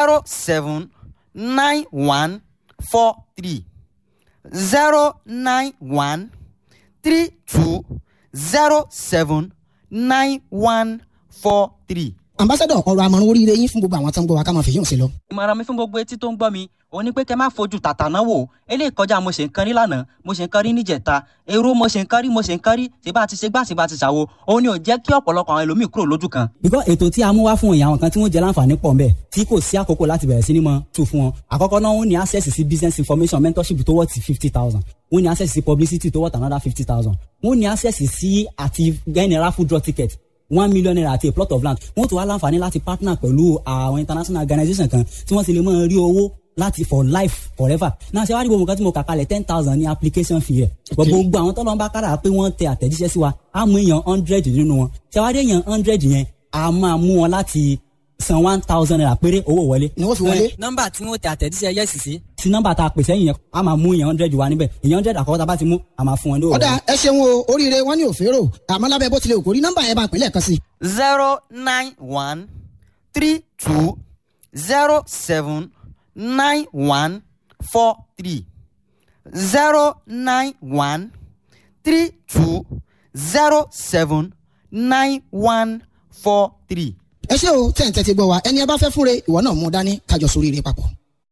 zero seven nine one four three zero nine one three two zero seven nine one four three. ambassadọ ọ̀rọ̀ àmọ̀ràn oríire yín fún gbogbo àwọn tó ń gbọ́ wa ká máa fèyí òsè lọ. ìmọ̀ràn mi fún gbogbo etí tó ń gbọ́ mi òun ni pé kẹ́ má fojú tàtà náà wò eléyìí kọjá mo ṣe ń kan rí lánàá mo ṣe ń kan rí níjẹta èrò mo ṣe ń kan rí mo ṣe ń kan rí ṣèbá ti ṣe gbá ṣèbá ti ṣàwo òun ni ò jẹ́ kí ọ̀pọ̀lọpọ̀ àwọn ẹlòmíì kúrò lójú kan. bíkọ́ ètò tí a mú wá fún ìyá àwọn kan tí wọ́n jẹ láǹfààní pọ̀ ńbẹ̀ tí kò sí àkókò láti bẹ̀rẹ̀ sí ní mọ tu fún wọn àkọ́kọ́ náà wọ́n ní access sí business information mentorship tó worth fifty thousand wọ́n ní access sí publicity tó worth another fifty thousand wọ́n ní access sí àti general food draw ticket one million naira àti a plot of land wọ́n tún wá láǹfààní láti partner pẹ̀lú àwọn international organization kan tí wọ́n sì lè máa rí owó láti for life forever náà ṣe wá rí gbogbo nǹkan tí mo kà kalẹ̀ ten thousand ní application fee rẹ̀ gbogbo àwọn tọ́lọ́ ń bá kára pé wọ́n tẹ àtẹ̀jíṣẹ́ sí wa á mú èèyàn hundred nínú wọn ṣe wá rí èèyàn hundred yẹn a máa mú wọn láti san one thousand naira péré owó wọlé. ni wọ́n fi wọlé. nọ́mbà tí wọ́n tẹ àtẹ̀jíṣẹ́ yẹ́sì sí. sí nọ́mbà tá a pèsè yìí yẹn a máa mú èèyàn hundred wa níbẹ̀ èèyàn hundred àkọ́kọ́ tá a bá ti mú a máa fún wọn ní òwò. ọ̀dà ẹ ṣeun o oríire wọn ní òférò àmọ́ lábẹ́ bó tilẹ̀ òkórí nọ́mbà yẹn bá pínlẹ̀ kan sí. zero nine one three two zero seven nine one four three zero nine one three two zero seven nine one four three. ẹ ṣé o tẹ̀ ń tẹ́tí gbọ́ wa ẹni ẹ bá fẹ́ fúnre ìwọ náà mú dání kájọ sóríire papọ̀.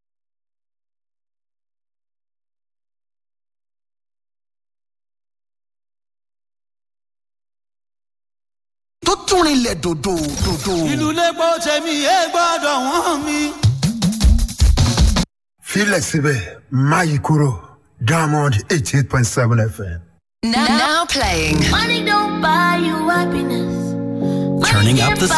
tó tún rinlẹ̀ dòdò dòdò. ìlú lẹ́gbọ́ tẹ̀mí ẹ gbọ́dọ̀ wọ́n mi. filẹ̀ síbẹ̀ máyì kúrò diamond eighty eight point seven fm. Now, now playing. Money don't buy you happiness. Money Turning can't up the